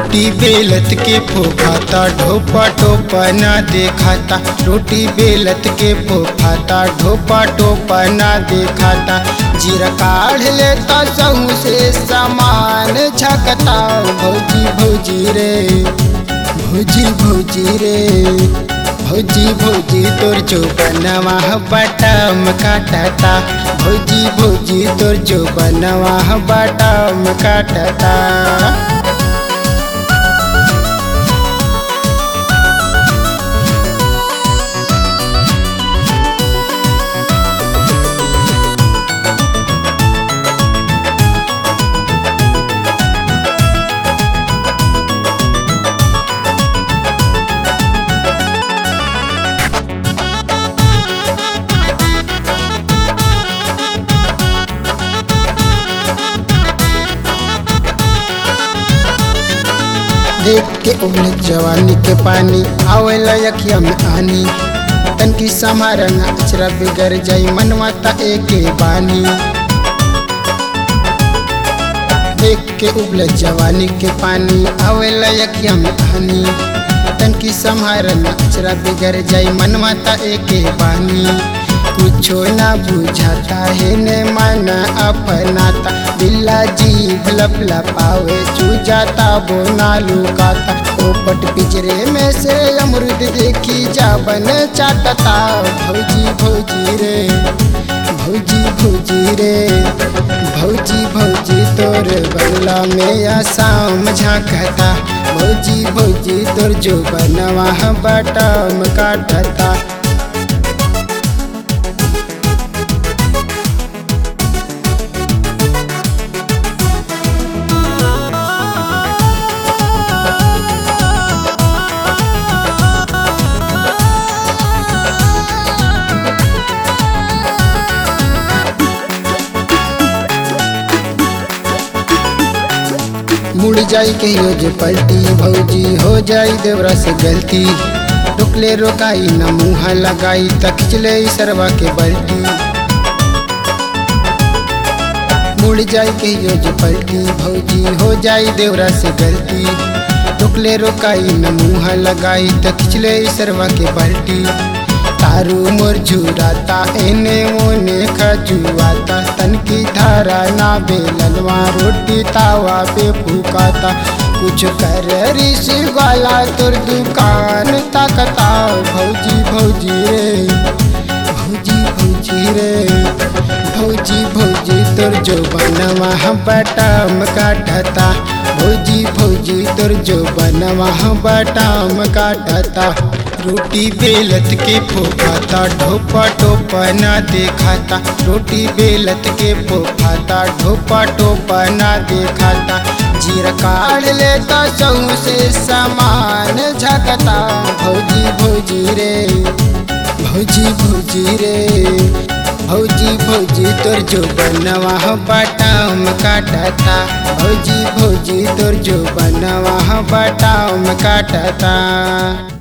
रोटी बेलत के फोफाता ढोपा टोपा ना देखाता रोटी बेलत के फोफाता ढोपा टोपा ना देखाता जीरा काढ़ लेता सहू से सामान झकता भौजी भौजी रे भौजी भौजी रे भौजी भौजी तोर जो बनवा बटम काटता भौजी भौजी तोर जो बनवा बटम काटता देख के उगल जवानी के पानी आवेला यखिया में आनी तनकी समारंग अचरा बिगड़ जाई मनवा ता एके बानी देख के उगल जवानी के पानी आवेला यखिया में आनी तनकी समारंग अचरा बिगड़ जाई मनवा ता एके बानी कुछो ना बुझाता है ने मन अपनाता बिल्ला जीभ लप लपावे चूजाता बोना लुकाता पोपट पिजरे में से अमृत देखी जाबन चाटता भौजी भौजी रे भौजी भौजी रे भौजी भौजी तोर बंगला में आसाम झांकता भौजी भौजी तोर जो बनवा बटम काटता मुड़ जाई के यो जे पलटी भौजी हो जाई देवरा से गलती टुकले रोकाई न मुँह लगाई त खिचले सरवा के बल्टी मुड़ जाई के यो जे पलटी भौजी हो जाई देवरा से गलती टुकले रोकाई न मुँह लगाई त खिचले सरवा के बल्टी तारू मोर झुराता एने ओने खजुआता तन की धारा ना बेलनवा रोटी तावा पे फूकाता कुछ कर ऋषि वाला तोर दुकान ताकता भौजी भौजी रे भौजी भौजी रे भौजी भौजी तोर जो बनवा बटम काटता भौजी भौजी तोर जो बनवा बटम काटता रोटी बेलत के फोफाता ढोपा टोपा ना देखाता रोटी बेलत के फोफाता ढोपा टोपा ना देखाता जीरा काढ़ लेता सहू से सामान झकता भौजी भौजी रे भौजी भौजी रे भौजी भौजी तोर जो बनवा बटाम काटता भौजी भौजी तोर जो बनवा बटाम काटता